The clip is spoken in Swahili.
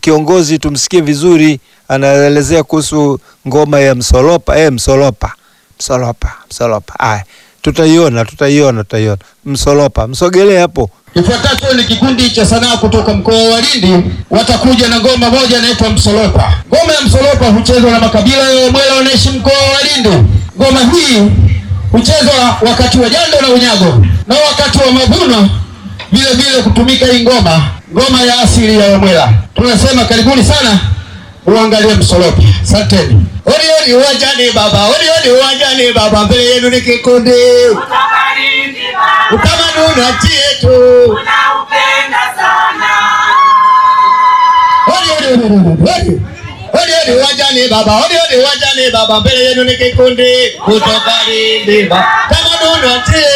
kiongozi tumsikie vizuri, anaelezea kuhusu ngoma ya msolopa. Eh, msolopa, msolopa, msolopa. Aya, tutaiona, tutaiona, tutaiona. Msolopa, msogelee hapo. Kifuatacho ni kikundi cha sanaa kutoka mkoa wa Lindi, watakuja na ngoma moja inaitwa Msolopa. Ngoma ya Msolopa huchezwa na makabila ya Wamwela wanaishi mkoa wa Lindi. Ngoma hii huchezwa wakati wa jando na unyago na wakati wa mavuno vile vile kutumika hii ngoma, ngoma ya asili ya Wamwela. Tunasema karibuni sana uangalie Msolopa. Asanteni. Olioni uwanjani baba, olioni uwanjani baba, mbele yenu ni kikundi utamaduni wa nchi yetu. Odi, odi, odi, odi, odi. Odi, odi, uwanjani baba, odi, odi, uwanjani baba, mbele yenu ni kikundi kutoka Lindi baba, utamaduni wa nchi yetu.